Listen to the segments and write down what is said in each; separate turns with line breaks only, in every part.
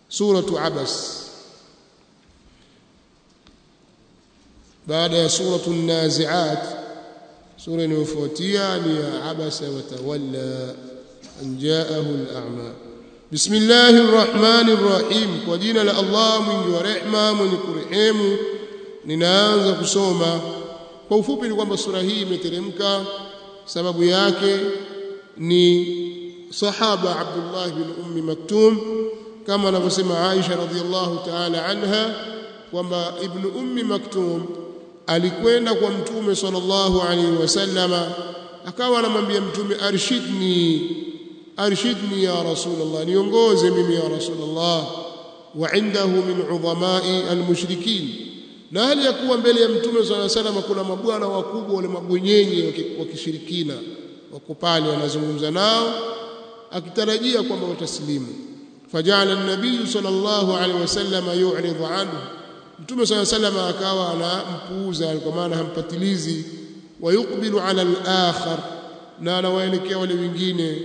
suratu abas baada ya suratu naziat sura inayofuatia ni ya abasa wa tawalla an jaahu al-a'ma bismillahir rahmanir rahim kwa jina la Allah mwingi wa rehma mwenye kurehemu ninaanza kusoma kwa ufupi ni kwamba sura hii imeteremka sababu yake ni sahaba Abdullah bin Ummi Maktum kama anavyosema Aisha radhiallahu ta'ala anha kwamba ibn Ummi Maktum alikwenda kwa mtume sallallahu alaihi wasallama akawa anamwambia mtume arshidni arshidni ya rasulullah niongoze mimi ya rasulullah wa indahu min udhamai almushrikin na hali ya kuwa mbele ya mtume sallallahu alaihi wasallam kuna mabwana wakubwa wale mabwenyenye wa kishirikina wako pale wanazungumza nao akitarajia kwamba wataslimu fajala an-nabiy sallallahu alaihi wasallam yu'ridu anhu mtume sallallahu alaihi wasallam akawa anampuuza kwa maana hampatilizi wayukbilu ala al-akhar na anawaelekea wale wengine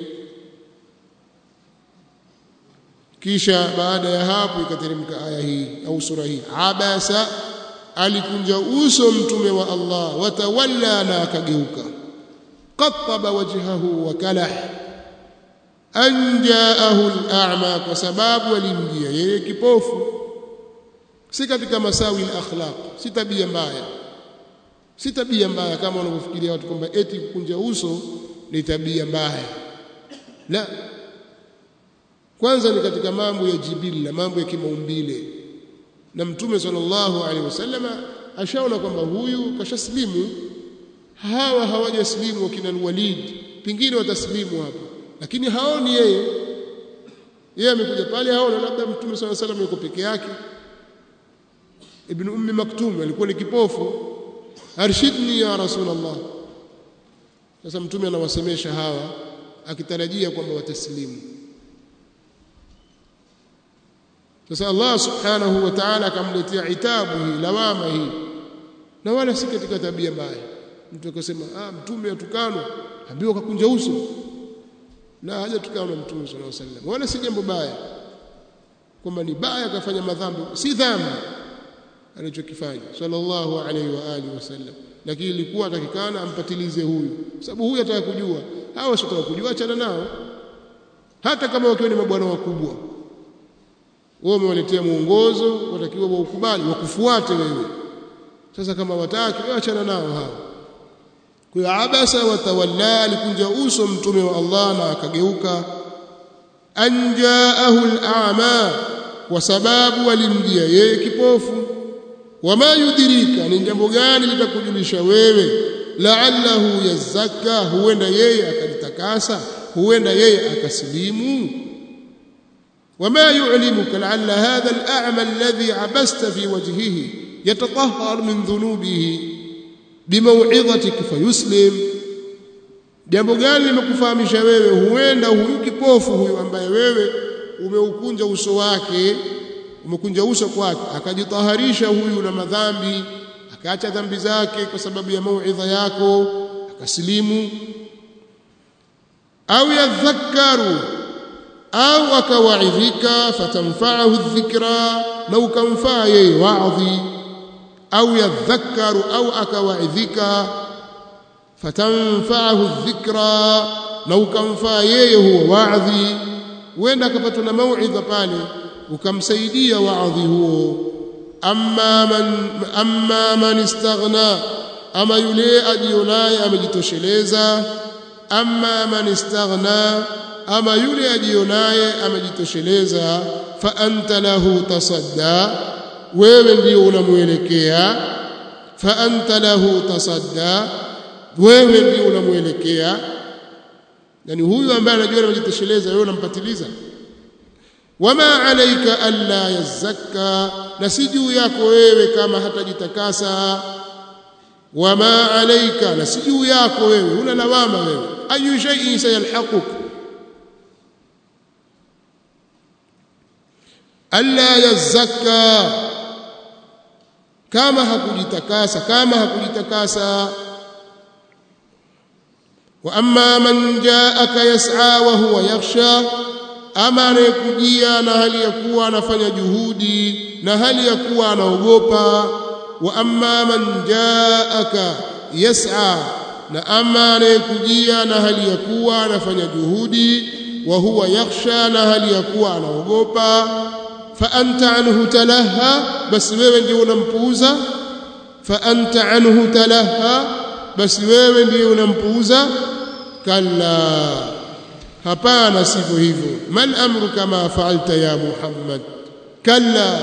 kisha baada ya hapo ikateremka aya hii au sura hii abasa alikunja uso mtume wa Allah watawalla na akageuka qattaba wajhahu wa kalah an jaahu al-a'ma kwa sababu alimjia yeye kipofu si katika masawi al-akhlaq si tabia mbaya si tabia mbaya kama wanavyofikiria watu kwamba eti kukunja uso ni tabia mbaya la kwanza ni katika mambo ya jibilla mambo ya kimaumbile na mtume sallallahu alaihi wasallama ashaona kwamba huyu kashaslimu hawa hawajaslimu wakina Walid pingine wataslimu hapo lakini haoni yeye yeye amekuja pale haona labda mtume sallallahu alaihi wasallam yuko peke yake ibn ummi maktum alikuwa ni kipofu arshidni ya rasulullah sasa mtume anawasemesha hawa akitarajia kwamba wataslimu sasa Allah subhanahu wa ta'ala akamletea itabu hii lawama hii na wala si katika tabia mbaya mtu akasema ah mtume atukanwa ambiwa kakunja uso la haja tukanwa mtume sallallahu alaihi wasallam wala si jambo baya kwamba ni baya kafanya madhambi si dhambi alichokifanya sallallahu alaihi wa alihi wasallam lakini ilikuwa atakikana ampatilize huyu sababu huyu ataka kujua hawa wasitaka kujua achana nao hata kama wakiwa ni mabwana wakubwa wewe umewaletea mwongozo watakiwa waukubali wakufuate wewe sasa kama wataki wewe achana nao hao kwa abasa wa tawalla alikunja uso mtume wa Allah na akageuka anjaahu al-a'ma kwa sababu alimjia yeye kipofu wama yudhirika ni jambo gani litakujulisha wewe la'allahu yazakka huenda yeye akajitakasa huenda yeye akasilimu وما يعلمك لعل هذا الأعمى الذي عبست في وجهه يتطهر من ذنوبه بموعظتك فيسلم jambo gani limekufahamisha wewe huenda huyu kipofu huyu ambaye wewe umeukunja uso wake umekunja uso kwake akajitaharisha huyu na madhambi akaacha dhambi zake kwa sababu ya mauidha yako akasilimu au yadhakkaru au akawaidhika fatamfaahu dhikra na ukamfaa yeye waadhi au yadhakkaru au akawaidhika fatamfaahu dhikra na ukamfaa yeye huo waadhi huenda akapatwa na mauidha pale ukamsaidia waadhi huo amma man amma man istaghna ama yule ajionaye amejitosheleza amma man istaghna ama yule ajionaye amejitosheleza fa anta lahu tasadda wewe ndio unamuelekea fa anta lahu tasadda wewe ndio unamuelekea yani huyu ambaye anajua amejitosheleza wewe unampatiliza wama alayka alla yazakka na si juu yako wewe kama hatajitakasa wama alayka na si juu yako wewe una lawama wewe ayu shay'in sayalhaquk alla yazakka kama hakujitakasa kama hakujitakasa wa amma man jaaka yas'a wa huwa yakhsha ama anayekujia na hali ya kuwa anafanya juhudi na hali ya kuwa anaogopa wa amma man jaaka yas'a na ama anayekujia na hali ya kuwa anafanya juhudi wa huwa yakhsha na hali ya kuwa anaogopa fa anta anhu talaha basi wewe ndio unampuuza fa anta anhu talaha basi wewe ndio unampuuza kalla hapana sivyo hivyo mal amru kama fa'alta ya muhammad kalla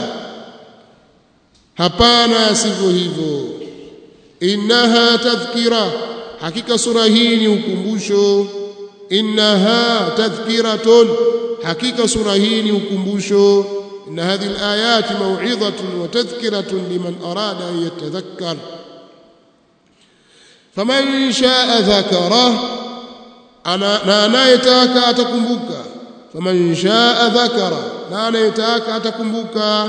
hapana sivyo hivyo innaha tadhkira hakika sura hii ni ukumbusho innaha tadhkiratun hakika sura hii ni ukumbusho إن هذه الآيات موعظة وتذكرة لمن أراد أن يتذكر فمن شاء ذكره أنا نايتاك أتكمبك فمن شاء ذكره نايتاك أتكمبك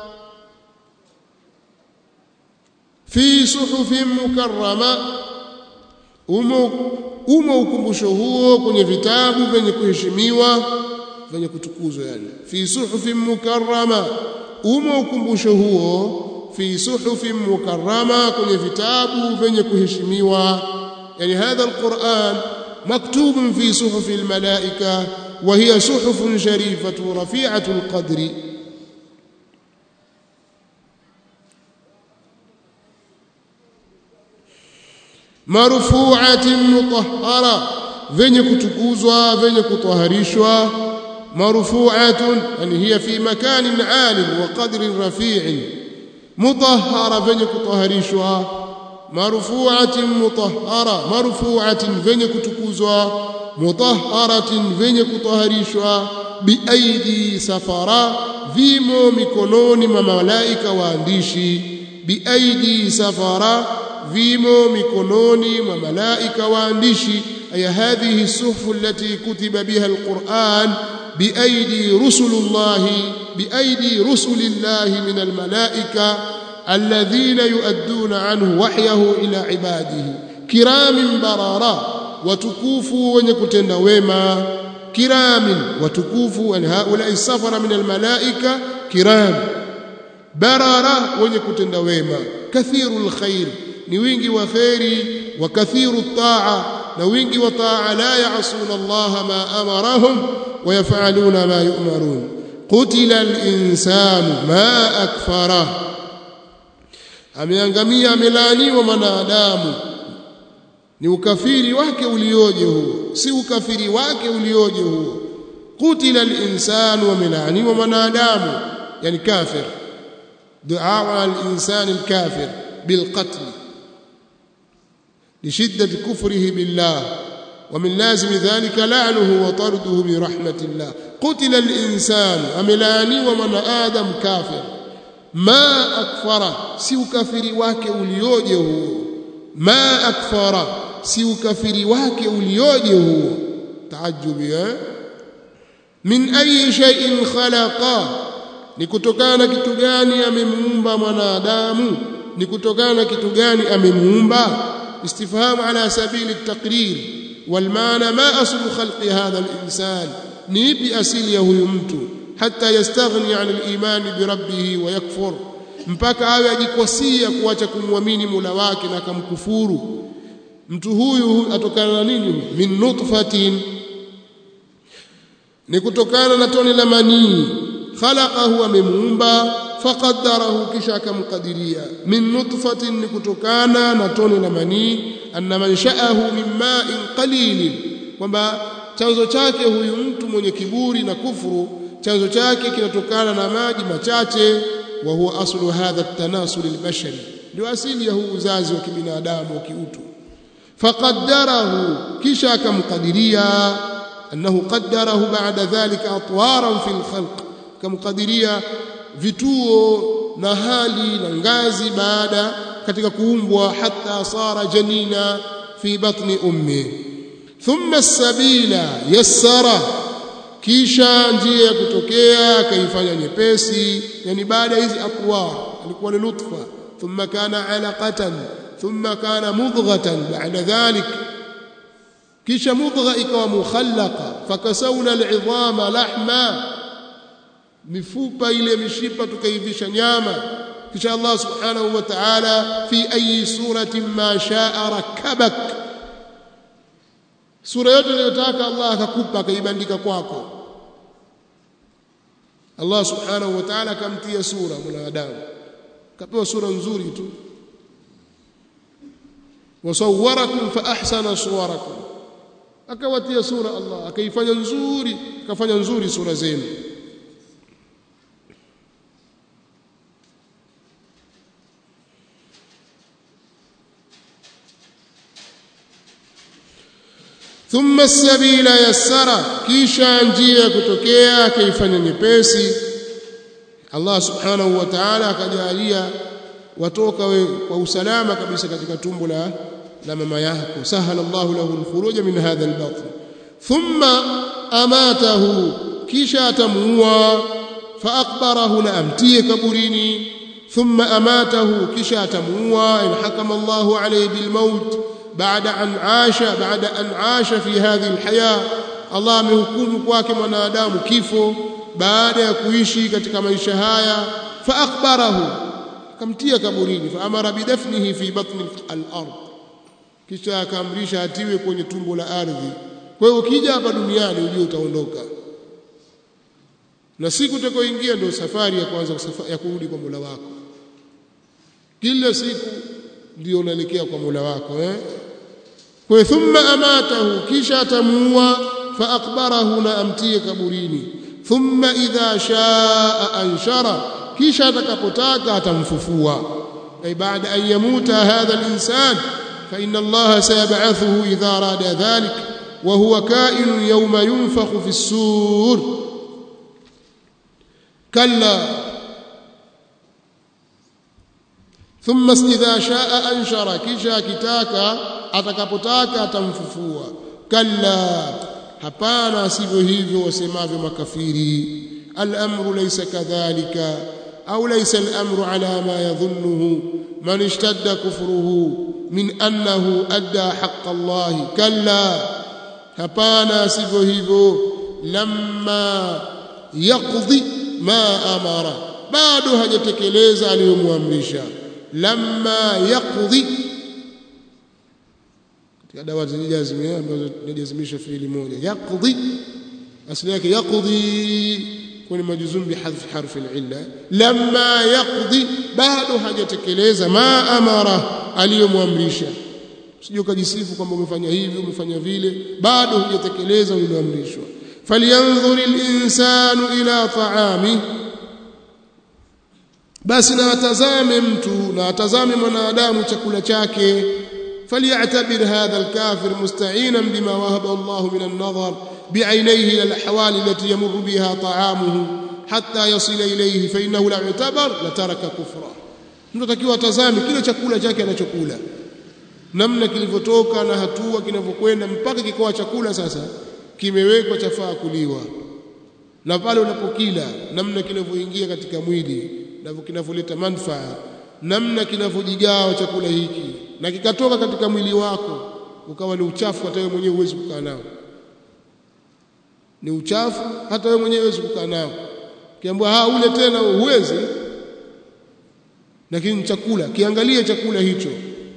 في صحف مكرمة umo umo ukumbusho huo kwenye vitabu vyenye kuheshimiwa vyenye kutukuzwa yani fi suhufin mukarrama umo ukumbusho huo fi suhufin mukarrama kwenye vitabu vyenye kuheshimiwa yani hadha alquran maktubun fi suhufi almalaika wa hiya suhufun sharifatu rafi'atu alqadri marfu'atin mutahhara venye kutukuzwa venye kutaharishwa marfu'atun yani hiya fi makanin 'alin wa qadrin rafi'in mutahhara venye kutaharishwa marfu'atin mutahhara marfu'atin venye kutukuzwa mutahharatin venye kutaharishwa biaidi safara vimo mikononi mwa malaika waandishi biaidi safara vimo mikononi mwa malaika waandishi aya hadhihi suhfu allati kutiba biha alquran biaidi rusulullahi biaidi rusulillahi min almalaika alladhina yuadduna anhu wahyahu ila ibadihi kiramin barara watukufu wenye kutenda wema kiramin watukufu yani haula safara min almalaika kiram barara wenye kutenda wema kathirul khair ni wingi wa khairi wa kathiru taa na wingi wa taa la ya'suna Allah ma amarahum wa yaf'aluna ma yu'marun qutila al-insanu ma akfara ameangamia amelaaniwa mwanadamu ni ukafiri wake ulioje huo si ukafiri wake ulioje huo qutila al-insanu amelaaniwa mwanadamu yani kafir dua al-insani al-kafir بالقتل لشدة كفره بالله ومن لازم ذلك لعنه وطرده من رحمة الله قتل الإنسان أملاني ومن آدم كافر ما أكفر سيو كفر واك أوليوجه ما أكفر سيو كفر واك أوليوجه تعجب يا من أي شيء خلقه ni kutokana kitu gani amemuumba mwanadamu ni kutokana kitu gani amemuumba istifham ala sabili at-taqrir wal maana ma aslu khalqi hadha al-insan ni ipi asili ya huyu mtu hata yastaghni an al-iman bi rabbih wa yakfur mpaka awe ajikwasia kuacha kumwamini Mola wake na akamkufuru mtu huyu atokana na nini min nutfatin ni kutokana na tone la manii khalaqahu amemuumba faqaddarahu kisha akamkadiria min nutfatin ni kutokana na tone la manii anna manshaahu min ma'in qalilin kwamba chanzo chake huyu mtu mwenye kiburi na kufuru chanzo chake kinatokana na maji machache wa huwa aslu hadha at-tanasul al-bashari ndio asili ya huu uzazi wa kibinadamu wa kiutu faqaddarahu kisha akamkadiria annahu qaddarahu ba'da dhalika atwaran fil khalq kamkadiria vituo na hali na ngazi baada katika kuumbwa hata sara janina fi batni ummi thumma sabila yassara kisha njia ya kutokea akaifanya nyepesi yani baada hizi atwar alikuwa ni nutfa thumma kana alaqatan thumma kana mudghatan ba'da dhalik kisha mudgha ikawa mukhallaqa fakasawna al'idhama lahma mifupa ile mishipa tukaivisha nyama kisha Allah subhanahu wa ta'ala fi ayi suratin ma sha'a rakabak sura yote unayotaka Allah akakupa akaibandika kwako Allah subhanahu wa ta'ala akamtia sura mwanadamu kapewa sura nzuri tu wasawwarakum fa ahsana suwarakum akawatia sura Allah akaifanya nzuri akafanya nzuri sura zenu thumma as-sabila yassara kisha njia kutokea akaifanya nyepesi Allah subhanahu wa ta'ala akajalia watoka we kwa usalama kabisa katika tumbo la la mama yako sahala Allahu lahu al-khuruj min hadha al-batn thumma amatahu kisha atamuua fa aqbarahu na amtie kaburini thumma amatahu kisha atamuua in hakama Allahu alayhi bil maut بعد أن عاش بعد أن عاش في هذه الحياة الله amehukumu kwake mwanadamu kifo baada ya kuishi katika maisha haya fa akhbarahu akamtia kaburini fa amara bidafnihi fi batni al-ard kisha akaamrisha atiwe kwenye tumbo la ardhi kwa hiyo ukija hapa duniani ujue utaondoka na siku utakayoingia ndio safari ya kwanza ya kurudi kwa Mola wako kila siku ndio unaelekea kwa Mola wako eh kwa thumma amatahu kisha atamuua fa akbarahu na amtie kaburini thumma idha shaa anshara kisha atakapotaka atamfufua ay baada an yamuta hadha al-insan fa inna Allah sayab'athuhu idha arada dhalik wa huwa ka'in yawma yunfakhu fi as-sur kalla thumma idha shaa anshara kisha kitaka atakapotaka atamfufua kalla hapana sivyo hivyo wasemavyo makafiri al-amru laysa kadhalika au laysa al-amru ala ma yadhunnuhu man ishtadda kufruhu min annahu adda haqq Allah kalla hapana sivyo hivyo lamma yaqdi ma amara bado hajatekeleza aliyomwamrisha lamma yaqdi katika dawa zijazimia ambazo tunajazimisha fiili moja yaqdi asili yake yaqdi kwenye majuzum bihadhf harfi al-illa lamma yaqdi bado hajatekeleza ma amara aliyomwamrisha usije ukajisifu kwamba umefanya hivi umefanya vile bado hujatekeleza uliloamrishwa falyanzur al-insanu ila ta'amihi basi na atazame mtu na atazame mwanadamu chakula chake فليعتبر هذا الكافر مستعينا بما وهب الله من النظر بعينيه الى الاحوال التي يمر بها طعامه حتى يصل اليه فانه لو اعتبر لترك كفرا tunatakiwa atazame kile chakula chake anachokula namna kilivyotoka na hatua kinavyokwenda mpaka kikoa chakula sasa kimewekwa chafaa kuliwa na pale unapokila namna kinavyoingia katika mwili na kinavyoleta manufaa namna kinavyojigawa chakula hiki na kikatoka katika mwili wako ukawa ni uchafu hata wewe mwenyewe huwezi kukaa nao ni uchafu hata wewe mwenyewe huwezi kukaa nao kiambiwa ha ule tena huwezi lakini chakula kiangalie chakula hicho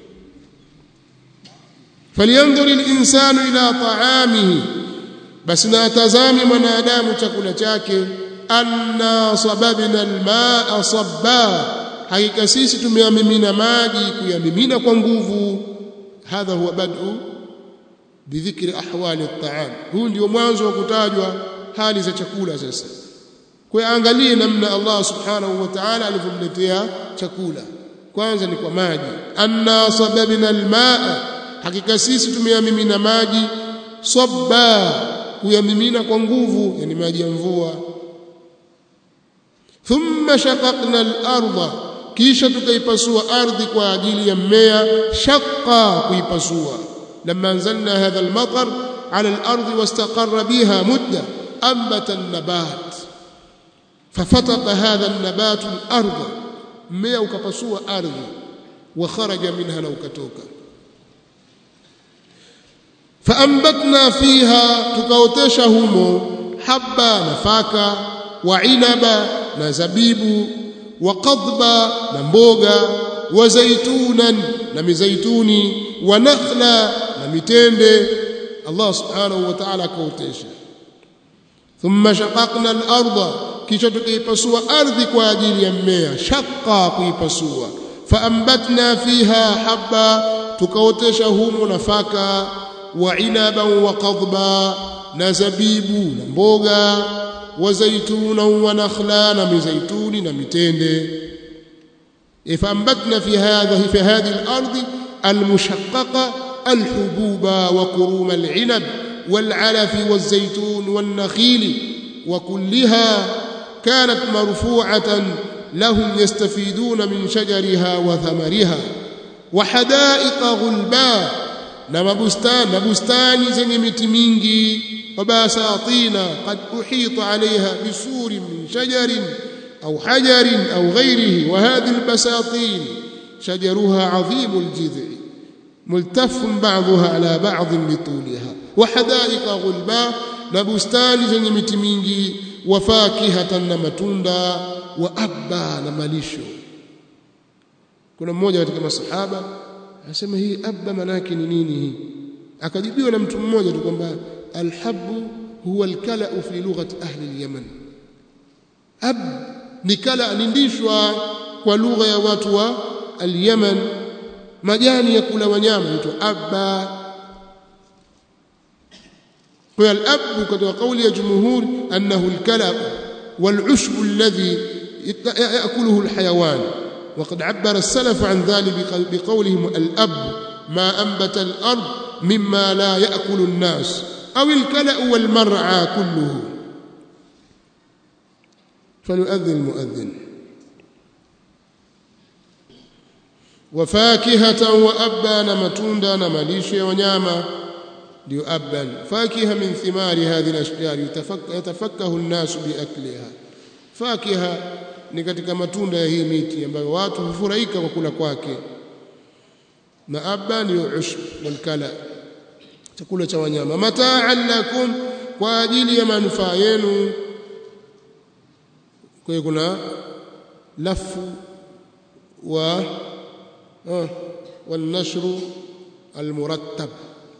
falyanzur al-insanu ila ta'amihi basi na atazame mwanadamu chakula chake anna sababna al-ma'a sabba hakika sisi tumeyamimina maji kuyamimina kwa nguvu hadha huwa bad'u bidhikri ahwali at-ta'am huu ndio mwanzo wa kutajwa hali za chakula sasa kwa angalie namna Allah subhanahu wa ta'ala alivyomletea chakula kwanza ni kwa maji anna sababna al-ma'a hakika sisi tumeyamimina maji sabba kuyamimina kwa nguvu yani maji ya mvua thumma shaqaqna al-ardha kisha tukaipasua ardhi kwa ajili ya mmea shaqqa kuipasua lamma anzalna hadha al-matar ala al-ardi wastaqarra biha mudda ambata an-nabat fafataqa hadha an-nabat al-ardh mmea ukapasua ardhi wa kharaja minha na ukatoka faambatna fiha tukaotesha humo habba nafaka wa inaba na zabibu wa qadba na mboga wa zaitunan na mizaituni wa nakhla na mitende Allah subhanahu wa ta'ala akaotesha thumma shaqaqna al-ardha kisha tukaipasua ardhi kwa ajili ya mmea shaqqa kuipasua faambatna fiha habba tukaotesha humo nafaka wa inaba wa qadba na zabibu na mboga wa zaituna wa nakhla na mizaituni na mitende faambatna fi hadha fi hadhihi al-ardh al-mushaqqaqa al-hububa wa kurum al-inab wal-alaf wal-zaytun wan-nakhil وكلها كانت مرفوعة لهم يستفيدون من شجرها وثمرها وحدائق غلباء نما بستان بستان زي miti mingi وبساطين قد أحيط عليها بسور من شجر أو حجر أو غيره وهذه البساطين شجرها عظيم الجذع ملتف بعضها على بعض بطولها وحدائق غلباء نبستان زي miti mingi wafakihatan na matunda wa abba na malisho kuna mmoja katika masahaba anasema hii abba manake ni nini hii akajibiwa na mtu mmoja tu kwamba alhabu huwa alkalau fi lughati ahli alyaman ab ni kala nindishwa kwa lugha ya watu wa alyaman majani ya kula wanyama mtu abba kwa al-ab katika kauli ya jumhur annahu al-kalab wal-ushb alladhi ياكله الحيوان وقد عبر السلف عن ذلك بقولهم الاب ما انبت الارض مما لا ياكل الناس او الكلا والمرعى كله فليؤذن المؤذن وفاكهه وابا نمتوندا نمليشه ونياما ليؤبا فاكهه من ثمار هذه الاشجار يتفكه الناس باكلها فاكهه ni katika matunda ya hii miti ambayo watu hufurahika kwa kula kwake na abba ni ushb walkala chakula cha wanyama mataan lakum kwa ajili ya manufaa yenu kwa hiyo kuna lafu wa ah, والنشر المرتب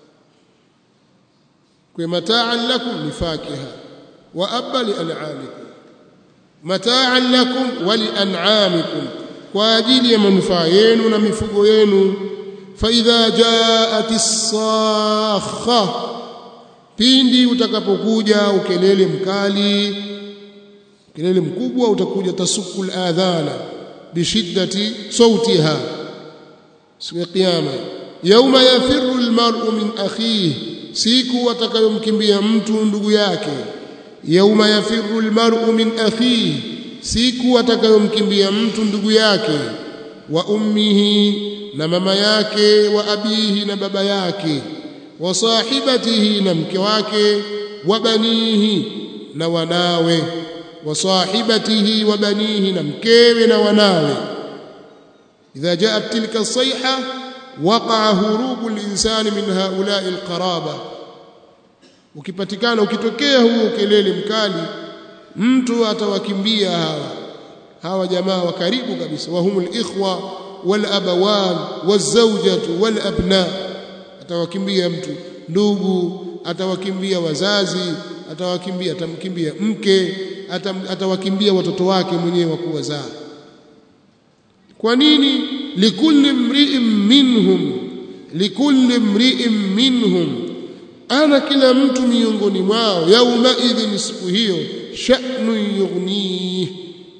ومتاعا لكم لفاكهه وابا لانعامكم متاعا لكم ولانعامكم kwa ajili ya manufaa yenu na mifugo yenu faidha jaat as-sakha pindi utakapokuja ukelele mkali kelele mkubwa utakuja tasukul adhana bishiddati sautiha siku ya kiyama yauma yafirru almar'u min akhihi siku atakayomkimbia mtu ndugu yake yauma yafirru almar'u min akhihi siku atakayomkimbia mtu ndugu yake wa ummihi na mama yake wa abihi na baba yake wa sahibatihi na mke wake wa banihi na wanawe wa sahibatihi wa banihi na mkewe na wanawe idha jaat tilka sayha waqa'a hurubu al-insani min ha'ula'i al-qaraba ukipatikana ukitokea huo kelele mkali mtu atawakimbia hawa hawa jamaa wa karibu kabisa wa humul ikhwa wal abawan wazawjatu wal abna atawakimbia mtu ndugu atawakimbia wazazi atawakimbia atamkimbia mke atam, atawakimbia watoto wake mwenyewe wa kuwazaa kwa nini likulli mri'in minhum likulli mri'in minhum ana kila mtu miongoni mwao yauma idhin siku hiyo sha'nu yughnih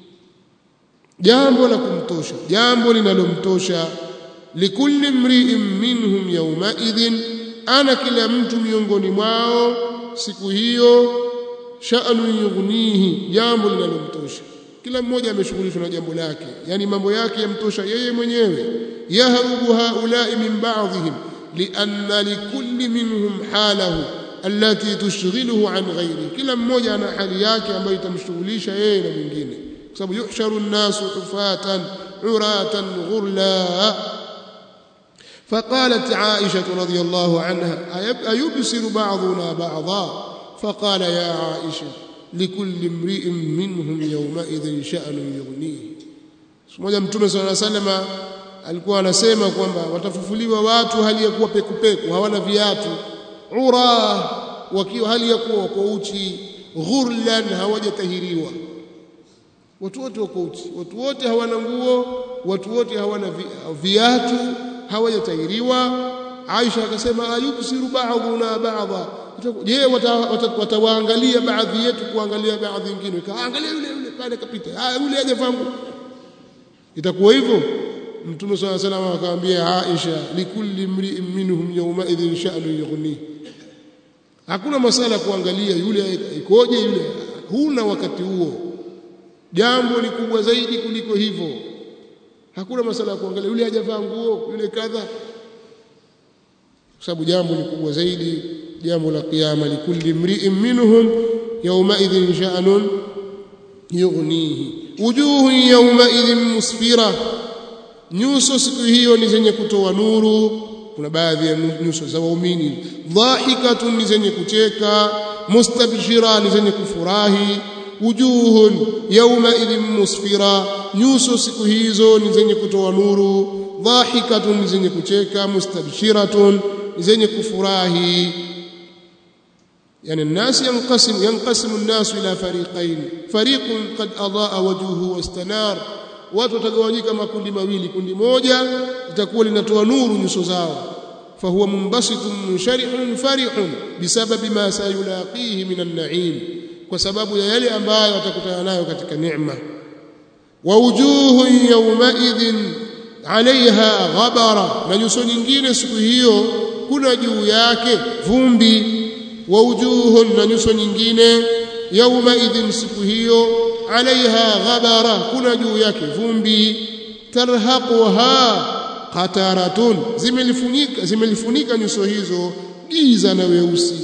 jambo la kumtosha jambo linalomtosha likulli mri'in minhum yauma idhin ana kila mtu miongoni mwao siku hiyo sha'nu yughnihi jambo linalomtosha kila mmoja ameshughulishwa na jambo lake yani mambo yake yamtosha yeye mwenyewe yahrubu haula'i min ba'dihim lianna likulli minhum halahu allati tushghiluhu an ghairi kila mmoja ana hali yake ambayo itamshughulisha yeye na mwingine kwa sababu yuhsharu an-nasu hufatan uratan ghurla فقالت عائشة رضي الله عنها أيبصر بعضنا بعضا فقال يا عائشة لكل امرئ منهم يومئذ شأن يغنيه mmoja mtume صلى الله عليه وسلم alikuwa anasema kwamba watafufuliwa watu hali ya kuwa pekupeku hawana viatu ura wakiwa hali ya kuwa wako uchi ghurlan hawajatahiriwa watu wote wako uchi watu wote hawana nguo watu wote hawana viatu hawajatahiriwa Aisha akasema ayubsiru ba'duna ba'dha je watawaangalia baadhi yetu kuangalia baadhi nyingine kaangalia yule yule pale kapita ah yule hajafahamu itakuwa hivyo Mtume صلى الله عليه وسلم akamwambia Aisha likulli mri'in minhum yawma idhin sha'nu yughni hakuna masala kuangalia yule ikoje yule huna wakati huo jambo ni kubwa zaidi kuliko hivyo hakuna masala ya kuangalia yule hajavaa nguo yule kadha kwa sababu jambo ni kubwa zaidi jambo la kiyama likulli mri'in minhum yawma idhin sha'nun yughnihi wujuhu yawma idhin musfira nyuso siku hiyo ni zenye kutoa nuru kuna baadhi ya nyuso za waumini dhahikatun ni zenye kucheka mustabshira ni zenye kufurahi wujuhun yawma idhin musfira nyuso siku hizo ni zenye kutoa nuru dhahikatun ni zenye kucheka mustabshiratun ni zenye kufurahi يعني الناس ينقسم ينقسم الناس الى فريقين فريق قد اضاء وجهه واستنار watu watagawanyika makundi mawili kundi moja litakuwa linatoa nuru nyuso zao fahuwa munbasitun munsharihun farihun bisababi ma sayulaqihi min an-na'im kwa sababu ya yale ambayo atakutana nayo katika neema wa wujuhun yawmaidhin alaiha ghabara na nyuso nyingine siku hiyo kuna juu yake vumbi wa wujuhun na nyuso nyingine yawmaidhin siku hiyo alaiha ghabara kuna juu yake vumbi tarhaquha qataratun zimelifunika zimelifunika nyuso hizo giza na weusi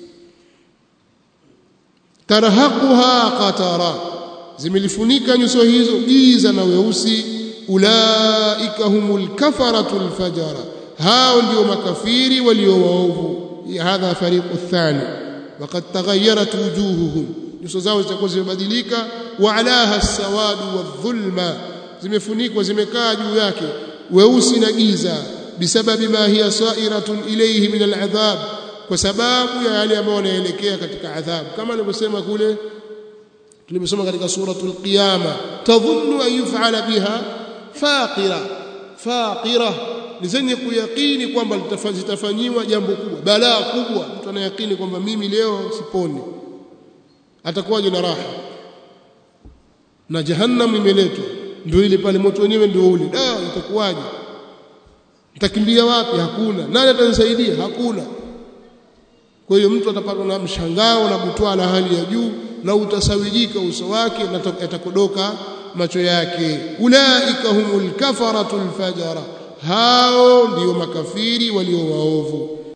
tarhaquha qatara zimelifunika nyuso hizo giza na weusi ulaika humul kafaratul fajara hao ndio makafiri walio waovu hadha fariqu thani waqad taghayyarat wujuhuhum nyuso zao zitakuwa zimebadilika wa alaha as-sawadu wadh-dhulma zimefunikwa zimekaa juu yake weusi na giza bisababi ma hiya sa'iratun ilayhi min al-adhab kwa sababu ya yale ambayo yanaelekea katika adhabu kama alivyosema kule tulimesoma katika suratul qiyama tadhunnu an yuf'ala biha faqira faqira ni zenye kuyakini kwamba litafanyiwa jambo kubwa balaa kubwa mtu anayakini kwamba mimi leo siponi atakuwaje na raha na jahannam imeletwa ndio ile pale moto wenyewe ndio ule da itakuwaje nitakimbia wapi hakuna nani atanisaidia hakuna kwa hiyo mtu atapatwa na mshangao na butwaa la hali ya juu na utasawijika uso wake na yatakodoka macho yake ulaika humul kafaratul fajara hao ndio makafiri walio waovu